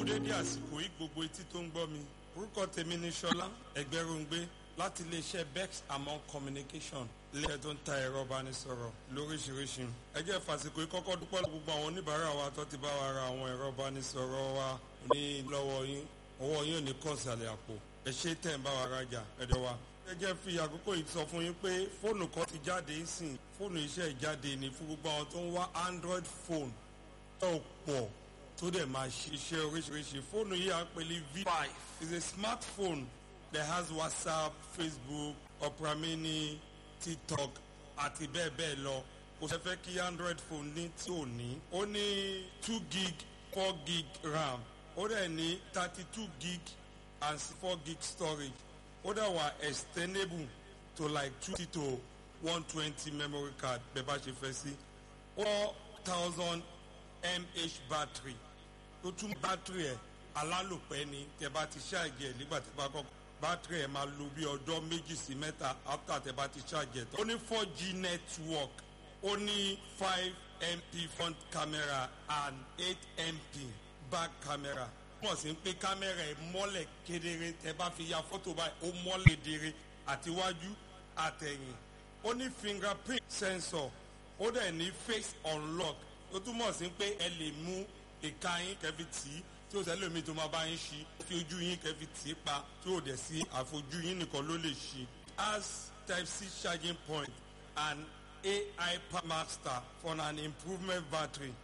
kú dédé àsìkò yìí gbogbo etí tó ń gbọ́ mi orúkọ tèmi ni ṣọlá ẹgbẹ́rúngbé láti iléeṣẹ́ bex among communication ilé tó ń ta ẹ̀rọ ìbánisọ̀rọ̀ lóríṣiríṣi ẹ jẹ́ fàsìkò yìí kọ́kọ́ dúpẹ́ gbogbo àwọn oníbàárà wa tó ti bá wa ra àwọn ẹ̀rọ ìbánisọ̀rọ̀ wa ní lọ́wọ́ yín ọwọ́ yín ò ní kàn sàlẹ̀ àpò ẹ ṣe tẹ̀ ń bá wa rajà ẹ̀dọ̀ wa ẹ jẹ́ fi àkókò yìí sọ fún yín pé fóònù kan ti jáde sìn fóònù iṣẹ́ ìjáde ní fún gbogbo àwọn tó ń wá android phone tó pọ̀ tó dẹ̀ máa ṣiṣẹ́ oríṣiríṣi fóònù yìí à ń pè ní v5 is a smartphone that has whatsapp facebook opera mini tiktok àti bẹ́ẹ̀ bẹ́ẹ̀ lọ kò ṣe fẹ́ kí android phone ní tí ò ní ó ní two gig four gig ram ó dẹ̀ ní thirty two gig and four gig storage ó dẹ̀ wà extendable to like two to one twenty memory card bẹ́ẹ̀ bá ṣe fẹ́ sí four thousand mah battery tó tún battery ẹ̀ alálòpẹ́ ni tẹ bá ti ṣáàjì ẹ̀ nígbà tẹ bá kọ́kọ́ battery ẹ̀ máa lo bí ọjọ́ méjì sí mẹ́ta after tẹ bá ti ṣáàjì ẹ̀ tán. ó ní four g network ó ní five mp front camera and eight mp back camera mọ̀ sí pé kámẹ́rà ẹ̀ mọ́lẹ̀ kedere tẹ bá fi ya fọ́tò báyìí ó mọ́lẹ̀ kedere àtiwájú àtẹ̀yìn ó ní fingerprint sensor ó dẹ̀ ní face unlock ó túmọ̀ sí pé ẹ lè mú ìka yín kẹfì tì í tí ó sẹ́lẹ̀ mi tó máa bá yín ṣí fi ojú yín kẹfì tì í pa tí ó dẹ̀ sí àfojú yín nìkan ló lè ṣí. as type c charging point and ai master for an improvement battery